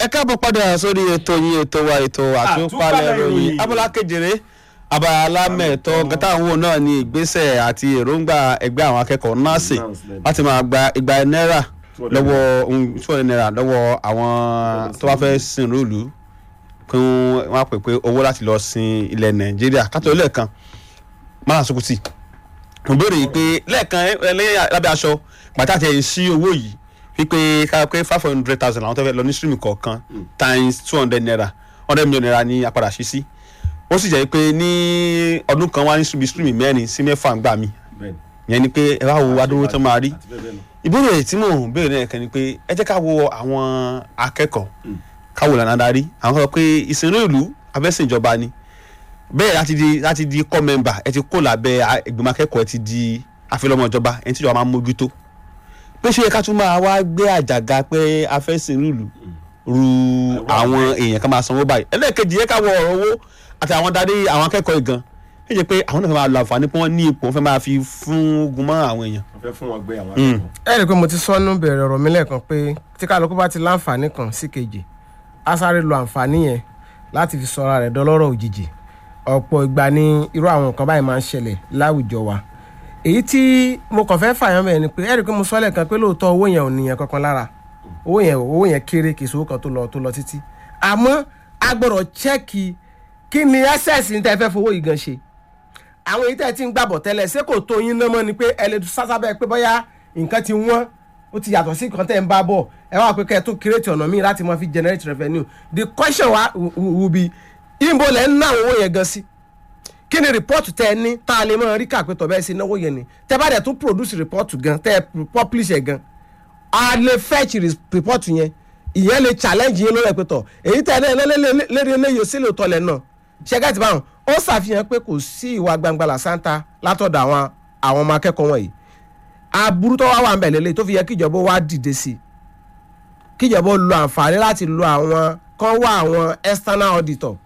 ẹ káàbọ̀ padà sórí ètò yín ètò wa ètò àtúpalẹ̀ Àtúpalẹ̀ ìròyìn ìròyìn. abala kejìlé abala mẹ́ẹ̀tọ́ gata àwọn wo náà ni ìgbésẹ̀ àti èròǹgbà ẹgbẹ́ àwọn akẹ́kọ̀ọ́ nọ́ọ̀sì láti máa gba igba náírà lọ́wọ́ two hundred naira lọ́wọ́ àwọn tó bá fẹ́ sin rúùlù kí wọ́n á pè pé owó láti lọ sin ilẹ̀ nàìjíríà kátó lẹ́ẹ̀kan mara sokuti mo béèrè yìí pé lẹ́ẹ̀kan ẹlẹ́yìn lábẹ́ aṣọ pàtàkì ẹ̀yìn sí owó yìí wípé ká pé five hundred thousand àwọn tó fẹ́ lọ ní stream kọ̀ọ̀kan times two hundred naira hundred million naira ní apàdà sí sí ó sì jẹ́ pé ní ọdún kan wá ní stream stream mẹ́rin sí mẹ́fà ń gbà mí yẹn ni pé ẹ wá wo adúró tó máa rí ìbéèrè tí mò ń béèrè náà kan ni pé ẹ jẹ́ ká wo àwọn akẹ́kọ̀ọ́ ká wo lànà darí àwọn kan sọ pé ìsinmi ìlú abẹ́sìn ìjọba ni bẹ́ẹ̀ láti di láti di core member ẹ ti kó lábẹ́ a- ìgbìmọ̀ akẹ́kọ̀ọ́ ẹ ti di àfẹlọ́mọ ìjọba ẹ ti jọba máa ń mójútó pé ṣé ká tún máa wá gbé àjàgà pé afẹ́sìn ìlú ru àwọn èèyàn kan máa sanwó báyìí ẹlẹ́ẹ̀kejì yẹ ká wọ ọ̀rọ̀ owó àti àwọn darí àwọn akẹ́kọ̀ọ́ ìgan ẹ jẹ́ pé àwọn náà fẹ́ máa lo àǹfààní pé wọ́n ní ipò wọ́n fẹ́ máa fi fún ogun mọ́ àwọn èèyàn wọ́n fẹ́ fún wọn gbé àwọn Mm. akẹ́kọ̀ọ́. ẹ rí i pé mo ti sọnù bẹ̀rẹ̀ ọ̀rọ̀ mi lẹ́ẹ̀kan pé tí kálukú bá ti láǹfààní kan sí kejì á sáré lo àǹfààní yẹn láti fi sọra rẹ̀ dọlọ́rọ̀ òjijì ọ̀pọ̀ ìgbà ni irú àwọn nǹkan báyìí máa ń ṣẹlẹ̀ láwùjọ wa èyí tí mo kàn fẹ́ fàyàn bẹ́ẹ̀ ni pé ẹ rí i pé mo sọ lẹ́ẹ̀kan pé lóòótọ́ owó yẹn ò níyàn kankan lára owó yẹn owó yẹn kéré kì í sowó kan tó lọ tó lọ títí àmọ́ a gbọ́dọ̀ chẹ́ẹ̀kì kí ni ẹ́sẹ̀sì ní tẹ́ fẹ́ fowó yìí gan ṣe àwọn èyí tẹ́ ẹ ti ń gbàbọ̀ tẹ́lẹ̀ ṣé kò tó yín náà mọ́ ni pé ẹ lè sásá bẹ́ẹ̀ pé bóyá nǹkan ti wọ́n ó ti yàtọ̀ sí nǹkan tẹ́ ń bá bọ̀ ẹ wá pé kẹ́ ẹ tún create ọ̀nà míì láti máa fi generate revenue the question wa will be ìbò lẹ́ ń ná àwọn owó yẹn gan sí kí ni report tẹ́ ẹ ní tá a lè máa rí kàpẹ́tọ̀ bẹ́ẹ̀ sí náwó yẹn ni tẹ́ bá dẹ̀ tún produce report gan tẹ́ ẹ publish ẹ̀ gan a lè fetch res- report yẹn ìyẹn lè challenge yín lórí ẹ̀pẹ̀tọ̀ èyí tẹ̀ náà lérí eléyìí sílẹ̀ òtọ́lẹ̀ náà ṣẹ́gẹ́tì báwọn ó ṣàfihàn pé kò sí ìwà gbangba làṣántà látọ̀dọ̀ àwọn àwọn ọmọ akẹ́kọ̀ọ́ wọ̀nyí aburú tó wá wà ń bẹ̀ lélẹ̀ tó fi yẹ kíjọba wá dìde sí i kíjọba ó lo àǹfààní láti lo àwọn kan wá àwọn external auditor